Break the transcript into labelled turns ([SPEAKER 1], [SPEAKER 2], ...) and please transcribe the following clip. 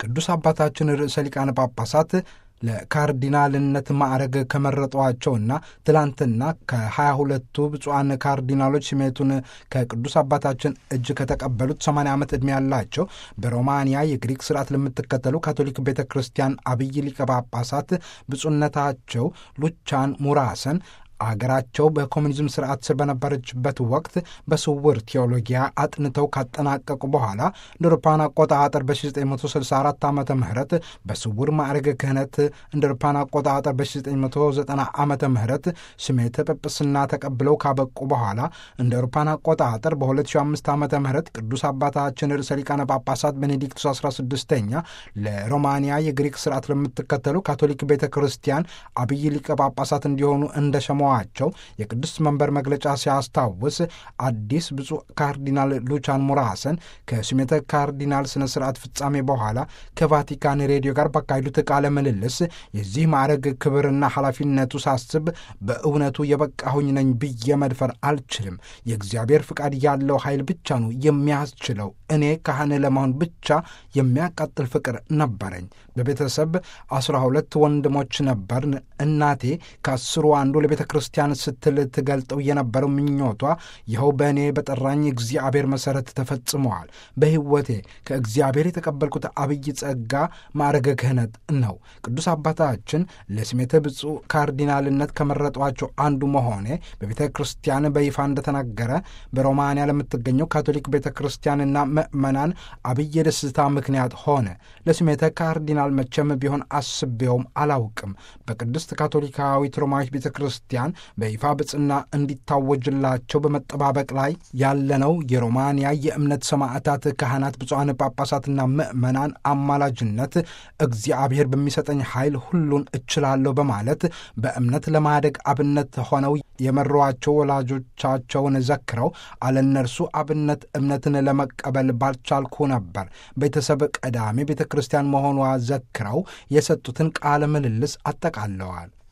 [SPEAKER 1] ቅዱስ አባታችን ርዕሰ ሊቃነ ጳጳሳት ለካርዲናልነት ማዕረግ ከመረጧቸውና ትላንትና ከሀያ ሁለቱ ብፁዓን ካርዲናሎች ስሜቱን ከቅዱስ አባታችን እጅ ከተቀበሉት 80 ዓመት ዕድሜ ያላቸው በሮማንያ የግሪክ ስርዓት ለምትከተሉ ካቶሊክ ቤተ ክርስቲያን አብይ ሊቀ ጳጳሳት ብፁዕነታቸው ሉቻን ሙራሰን አገራቸው በኮሚኒዝም ስርዓት ስር በነበረችበት ወቅት በስውር ቴዎሎጊያ አጥንተው ካጠናቀቁ በኋላ እንደ አውሮፓውያን አቆጣጠር በ1964 ዓ ም በስውር ማዕረገ ክህነት እንደ አውሮፓውያን አቆጣጠር በ1990 ዓ ም ስሜተ ጵጵስና ተቀብለው ካበቁ በኋላ እንደ አውሮፓውያን አቆጣጠር በ2005 ዓ ም ቅዱስ አባታችን ርዕሰ ሊቃነ ጳጳሳት ቤኔዲክቱስ 16ኛ ለሮማንያ የግሪክ ስርዓት ለምትከተሉ ካቶሊክ ቤተ ክርስቲያን አብይ ሊቀ ጳጳሳት እንዲሆኑ እንደሸመ ቸው የቅዱስ መንበር መግለጫ ሲያስታውስ አዲስ ብፁዕ ካርዲናል ሉቻን ሙራሰን ከስሜተ ካርዲናል ስነ ስርዓት ፍጻሜ በኋላ ከቫቲካን ሬዲዮ ጋር ባካሄዱት ቃለ ምልልስ የዚህ ማዕረግ ክብርና ኃላፊነቱ ሳስብ በእውነቱ የበቃሁኝ ነኝ ብዬ መድፈር አልችልም። የእግዚአብሔር ፍቃድ ያለው ኃይል ብቻ ነው የሚያስችለው። እኔ ካህን ለመሆን ብቻ የሚያቃጥል ፍቅር ነበረኝ። በቤተሰብ አስራ ሁለት ወንድሞች ነበርን። እናቴ ከአስሩ አንዱ ለቤተ ክርስቲያን ስትል ትገልጠው የነበረው ምኞቷ ይኸው በእኔ በጠራኝ እግዚአብሔር መሠረት ተፈጽመዋል። በሕይወቴ ከእግዚአብሔር የተቀበልኩት አብይ ጸጋ ማዕረገ ክህነት ነው። ቅዱስ አባታችን ለስሜተ ብፁዕ ካርዲናልነት ከመረጧቸው አንዱ መሆኔ በቤተ ክርስቲያን በይፋ እንደተናገረ በሮማንያ ለምትገኘው ካቶሊክ ቤተ ክርስቲያንና ምዕመናን አብይ የደስታ ምክንያት ሆነ። ለስሜተ ካርዲናል መቼም ቢሆን አስቤውም አላውቅም። በቅድስት ካቶሊካዊት ሮማዊት ቤተ ክርስቲያን በይፋ ብጽና እንዲታወጅላቸው በመጠባበቅ ላይ ያለነው የሮማንያ የእምነት ሰማዕታት፣ ካህናት፣ ብፁዓን ጳጳሳትና ምዕመናን አማላጅነት እግዚአብሔር በሚሰጠኝ ኃይል ሁሉን እችላለሁ በማለት በእምነት ለማደግ አብነት ሆነው የመሯቸው ወላጆቻቸውን ዘክረው አለነርሱ አብነት እምነትን ለመቀበል ባልቻልኩ ነበር። ቤተሰብ ቀዳሚ ቤተ ክርስቲያን መሆኗ ዘክረው የሰጡትን ቃለ ምልልስ አጠቃለዋል።